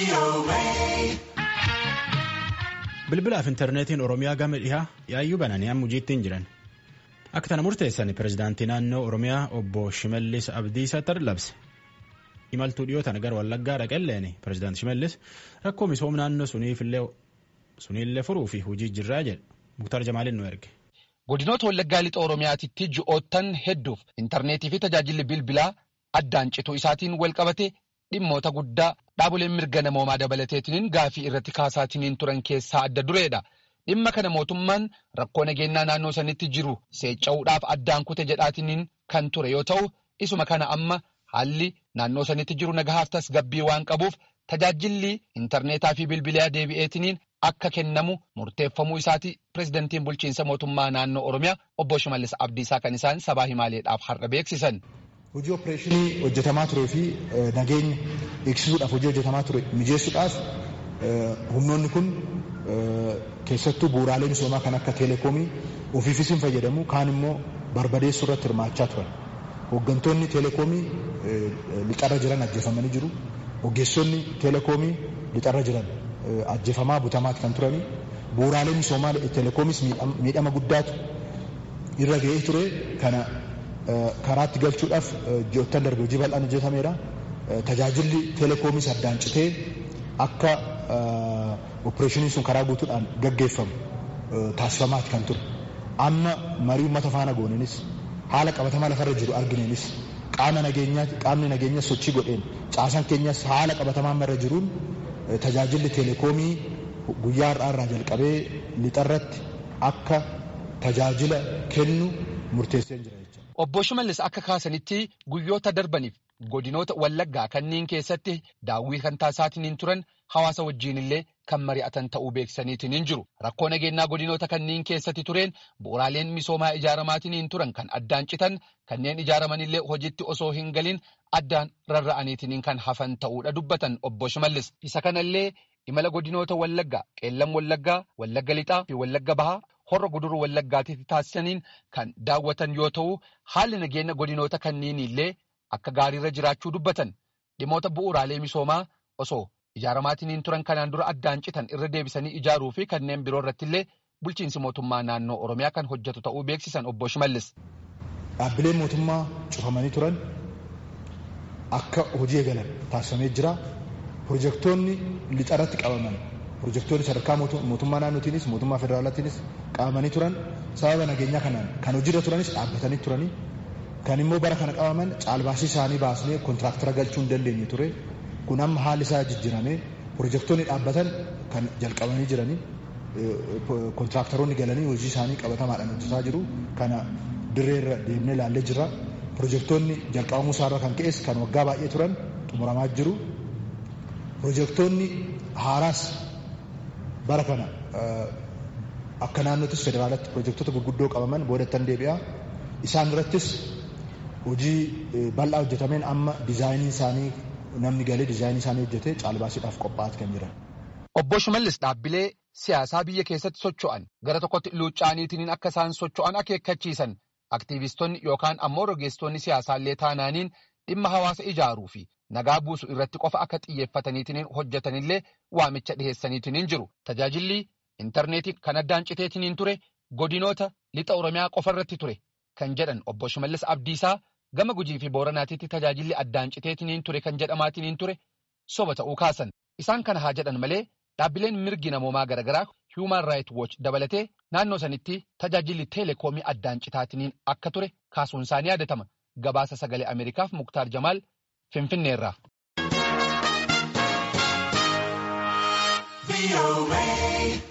Bilbilaaf intarneetiin Oromiyaa gama dhihaa yaayyuu bananii amma hojiitti jiran. Akka kana murteessan pirezidaantii naannoo Oromiyaa obbo Shimallis Abdiisaa labse. Imaltuu dhiyootan gara Wallaggaa dhaqalleen pirezidaantii Shimallis rakkoo misooma naannoo suniillee furuu fi hojii jirraa jedha. Muktaar Jamaaliin nu erge. Godinoota Wallaggaa lixa Oromiyaatitti ji'oottan hedduuf intarneetii fi tajaajilli bilbilaa addaan cituu isaatiin wal qabate dhimmoota guddaa dhaaboleen mirga namoomaa dabalateetiin gaafii irratti kaasaatiin turan keessaa adda dureedha. Dhimma kana mootummaan rakkoo nageenyaa naannoo sanitti jiru seecca'uudhaaf addaan kute jedhaatiin kan ture yoo ta'u isuma kana amma haalli naannoo sanitti jiru nagahaaf tasgabbii waan qabuuf tajaajilli intarneetaa fi bilbilaa deebi'eetiin akka kennamu murteeffamuu isaati pirezidantiin bulchiinsa mootummaa naannoo Oromiyaa obbo Shimallis Abdiisaa kan isaan sabaa himaaleedhaaf har'a beeksisan. Hojii opereeshinii hojjetamaa turee fi nageenya eegsisuudhaaf hojii hojjetamaa ture mijeessuudhaaf humnoonni kun keessattuu bu'uuraalee misoomaa kan akka teeleekoomii ofiifis hin fayyadamu kaan immoo barbadeessuu irratti hirmaachaa turan. Hooggantoonni teeleekoomii lixarra jiran ajjeefamanii jiru. Ogeessonni teeleekoomii lixarra jiran ajjeefamaa butamaati kan turani. Bu'uuraalee misoomaa teeleekoomis miidhama guddaatu irra ga'ee ture kana karaatti galchuudhaaf ji'oottan darbe hojii bal'aan hojjetameera. Tajaajilli teelekoomis addaan citee akka opereeshiniin sun karaa guutuudhaan gaggeeffamu taasifamaati kan ture. Amma marii uummata faana gooneenis haala qabatamaa lafarra jiru argineenis qaama nageenyaati qaamni nageenya sochii godheen caasaan keenyas haala qabatamaa irra jiruun tajaajilli teelekoomii guyyaa har'aa irraa jalqabee lixarratti akka tajaajila kennu murteessee jira. Obbo Shimallis akka kaasanitti guyyoota darbaniif godinoota Wallaggaa kanneen keessatti daawwii kan taasisaatiin turan hawaasa wajjin illee kan mari'atan ta'uu beeksisaniitiin jiru. Rakkoo nageenyaa godinoota kanneen keessatti tureen bu'uuraaleen misoomaa ijaaramaatiin turan kan addaan citan kanneen ijaaraman illee hojiitti osoo hin galin addaan rarra'aniitiin kan hafan ta'uudha dubbatan obbo Shimallis. Isa kanallee imala godinoota Wallaggaa, Qeellam Wallaggaa, Wallagga Lixaa fi Wallagga Bahaa horra guduruu wallaggaatiif taasisaniin kan daawwatan yoo ta'u haalli nageenya godinoota kanneen illee akka gaariirra jiraachuu dubbatan dhimmoota bu'uuraalee misoomaa osoo ijaaramaatiin turan kanaan dura addaan citan irra deebisanii ijaaruu fi kanneen biroo irratti illee bulchiinsi mootummaa naannoo oromiyaa kan hojjetu ta'uu beeksisan obbo Shimallis. Dhaabbileen mootummaa cufamanii turan akka hojii eegalan taasifamee jira. Pirojektoonni lixarratti qabaman pirojektoonni sadarkaa mootummaa naannootiinis mootummaa federaalaatiinis qabamanii turan sababa nageenyaa kanaan kan hojiirra turanis dhaabbatanii turanii kan immoo bara kana qabaman caalbaasii isaanii baasnee kontiraaktara galchuu hin dandeenye ture kun amma haalli isaa jijjiiramee pirojektoonni dhaabbatan kan jalqabanii jiranii kontiraaktaroonni galanii hojii isaanii qabatamaadhaan hojjetaa jiru kana dirreerra deemnee ilaallee jirra pirojektoonni jalqabamuu isaarra kan ka'es kan waggaa baay'ee turan xumuramaa jiru pirojektoonni haaraas bara kana akka naannootis federaalatti pirojektoota gurguddoo qabaman boodatti deebi'a. Isaan irrattis hojii bal'aa hojjetameen amma diizaayinii isaanii namni galee diizaayinii isaanii hojjetee caalbaasiidhaaf qophaa'aa kan jiran. Obbo Shimallis dhaabbilee siyaasaa biyya keessatti socho'an gara tokkotti luuccaaniitiin akka isaan socho'an akeekkachiisan aktiivistoonni yookaan ammoo rogeessitoonni siyaasaallee taanaaniin dhimma hawaasa ijaaruu fi nagaa buusu irratti qofa akka xiyyeeffataniitiin hojjetanillee waamicha dhiheessaniitiin jiru. Tajaajilli intarneetii kan addaan citeetiin ture godinoota lixa Oromiyaa qofa irratti ture kan jedhan obbo Shimallis Abdiisaa gama gujii fi booranaatiitti tajaajilli addaan citeetiin ture kan jedhamaatiin ture soba ta'uu kaasan. Isaan kana haa jedhan malee dhaabbileen mirgi namoomaa garaagaraa Human Rights Watch dabalatee naannoo sanitti tajaajilli teeleekoomii addaan citaatiin akka ture kaasuun isaanii yaadatama. Gabaasa sagalee Ameerikaaf Muktaar Jamaal Finfinneerraa.